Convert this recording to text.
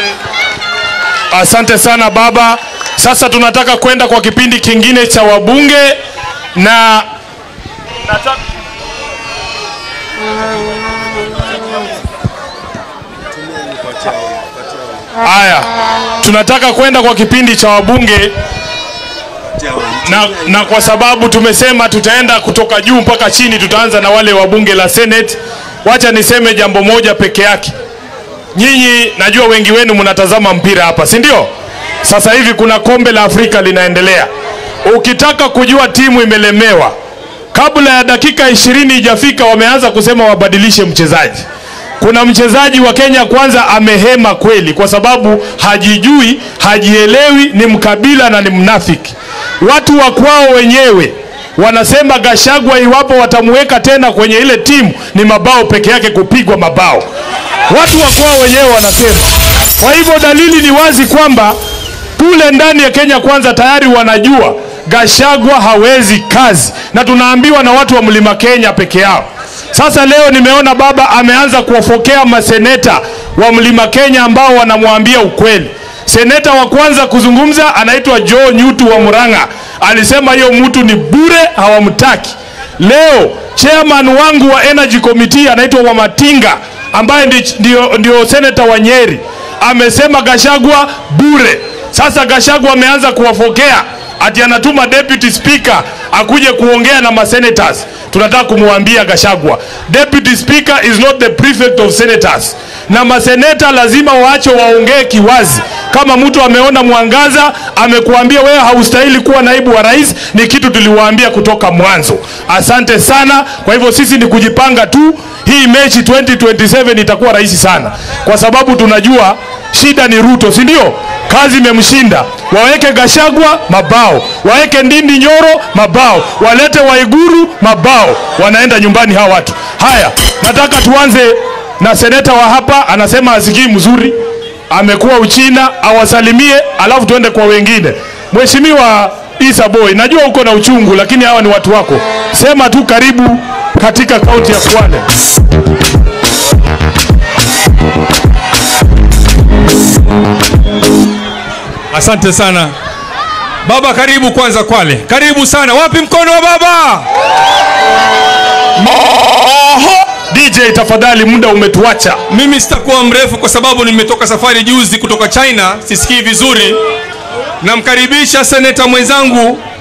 Asante sana baba. Sasa tunataka kwenda kwa kipindi kingine cha wabunge na nataka Haya, tunataka kwenda kwa kipindi cha wabunge na, na kwa sababu tumesema tutaenda kutoka juu mpaka chini, tutaanza na wale wa bunge la Senate. Wacha niseme jambo moja peke yake. Nyinyi najua wengi wenu mnatazama mpira hapa, si ndio? Sasa hivi kuna kombe la Afrika linaendelea. Ukitaka kujua timu imelemewa, kabla ya dakika ishirini ijafika, wameanza kusema wabadilishe mchezaji. Kuna mchezaji wa Kenya kwanza amehema kweli, kwa sababu hajijui, hajielewi, ni mkabila na ni mnafiki. Watu wa kwao wenyewe wanasema Gashagwa iwapo watamuweka tena kwenye ile timu ni mabao peke yake, kupigwa mabao. Watu wa kwao wenyewe wanasema. Kwa hivyo dalili ni wazi kwamba kule ndani ya Kenya kwanza tayari wanajua Gashagwa hawezi kazi, na tunaambiwa na watu wa mlima Kenya peke yao. Sasa leo nimeona baba ameanza kuwafokea maseneta wa mlima Kenya ambao wanamwambia ukweli. Seneta wa kwanza kuzungumza anaitwa Joe Nyutu wa Murang'a, alisema hiyo mtu ni bure, hawamtaki. Leo chairman wangu wa energy committee anaitwa Wamatinga ambaye ndi- ndio, ndio seneta wa Nyeri amesema Gashagwa bure. Sasa Gashagwa ameanza kuwafokea ati anatuma deputy speaker akuje kuongea na masenators. Tunataka kumwambia Gashagwa, deputy speaker is not the prefect of senators, na maseneta lazima waache waongee kiwazi. Kama mtu ameona mwangaza amekuambia wewe haustahili kuwa naibu wa rais, ni kitu tuliwaambia kutoka mwanzo. Asante sana. Kwa hivyo sisi ni kujipanga tu, hii mechi 2027 itakuwa rahisi sana, kwa sababu tunajua shida ni Ruto, si ndio? Kazi imemshinda. Waweke Gashagwa mabao, waweke Ndindi Nyoro mabao, walete Waiguru mabao, wanaenda nyumbani hawa watu. Haya, nataka tuanze na seneta wa hapa, anasema asikii mzuri, amekuwa Uchina, awasalimie, alafu tuende kwa wengine. Mheshimiwa Isa Boy, najua uko na uchungu, lakini hawa ni watu wako, sema tu karibu katika kaunti ya Kwale. Asante sana baba, karibu kwanza Kwale, karibu sana. Wapi mkono wa baba? DJ tafadhali, muda umetuacha. Mimi sitakuwa mrefu kwa sababu nimetoka safari juzi kutoka China, sisikii vizuri. Namkaribisha seneta mwenzangu